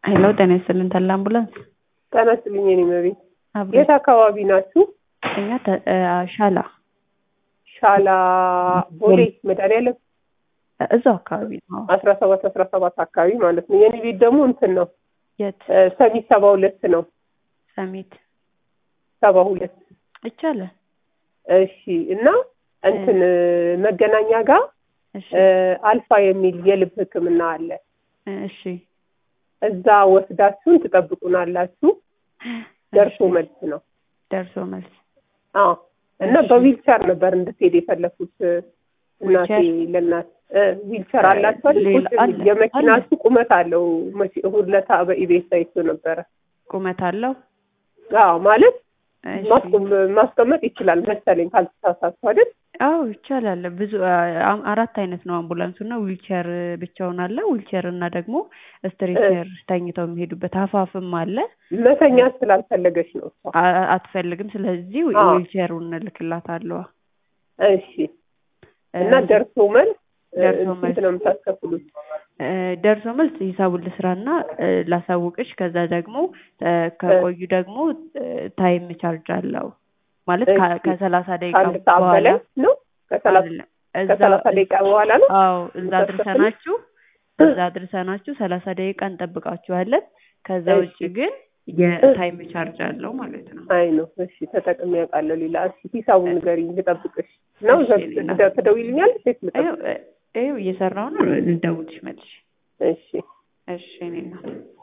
ሄሎ ጤና ይስጥልን ተላ አምቡላንስ ጤና ይስጥልኝ የኔ መቤት አብሮ የት አካባቢ ናችሁ? እኛ ተ- እ፣ ሻላ ሻላ ቦሌ መድኃኒዓለም እዛው አካባቢ ነው። አስራ ሰባት አስራ ሰባት አካባቢ ማለት ነው። የኔ ቤት ደግሞ እንትን ነው የት እ፣ ሰሚት ሰባ ሁለት ነው ሰሚት ሰባ ሁለት ይቻላል። እሺ እና እንትን እ፣ መገናኛ ጋር እሺ እ፣ አልፋ የሚል የልብ ሕክምና አለ። እሺ እዛ ወስዳችሁን ትጠብቁናላችሁ። ደርሶ እሺ፣ መልስ ነው። ደርሶ መልስ አዎ እና እሺ። በዊልቸር ነበር እንድትሄድ የፈለኩት እ፣ እናቴ ዊልቸር? ለእናት እ፣ ዊልቸር አላችሁ አይደል? ሌላ ቁጭ አለ፣ የመኪናችሁ ቁመት አለው። መቼ እሑድ ዕለት በኢቤስ አይቶ ነበረ። ቁመት አለው። አዎ ማለት እሺ ማስቆም ማስቀመጥ ይችላል መሰለኝ ካልተሳሳትኩ አይደል? አዎ ይቻላል። ብዙ አ- አራት አይነት ነው አምቡላንሱ እና ዊልቸር ብቻውን አለ። ዊልቸር እና ደግሞ ስትሬቸር ተኝተው የሚሄዱበት አፋፍም አለ። መተኛት ስላልፈለገች ነው እሷ። አ- አትፈልግም። ስለዚህ አዎ። ዊልቸሩን እልክላታለሁ። እሺ እና ደርሶ መልስ እ፣ ደርሶ ስንት መልስ ነው የምታስከፍሉት? እ፣ ደርሶ መልስ ሂሳቡን ልስራና እ፣ ላሳውቅሽ። ከዛ ደግሞ እ፣ ከቆዩ ደግሞ እ፣ ታይም ቻርጅ አለው ማለት ከ- እሺ። ከሰላሳ ደቂቃ ከአንድ ሰዓት በኋላ በላይ ነው? ከሰላሳ አይደለም። እዛ ከሰላሳ ደቂቃ በኋላ ነው? አዎ እዛ የምታስከፍሉት? አድርሰናችሁ እዛ አድርሰናችሁ ሰላሳ ደቂቃ እንጠብቃችኋለን። ከዛ እሺ። ውጭ ግን የታይም ቻርጅ አለው ማለት ነው። አይ ነው። እሺ ተጠቅሜ ያውቃለሁ። ሌላ እሺ ሂሳቡን ንገሪኝ ልጠብቅሽ ነው። እሺ፣ ዘ- ሌላ። ትደ- ትደውይልኛለሽ ወይስ ይኸው ልጠብቅ? እ- ይኸው እየሰራሁ ነው። ልደውልሽ መልሽ። እሺ እሺ እኔ ነው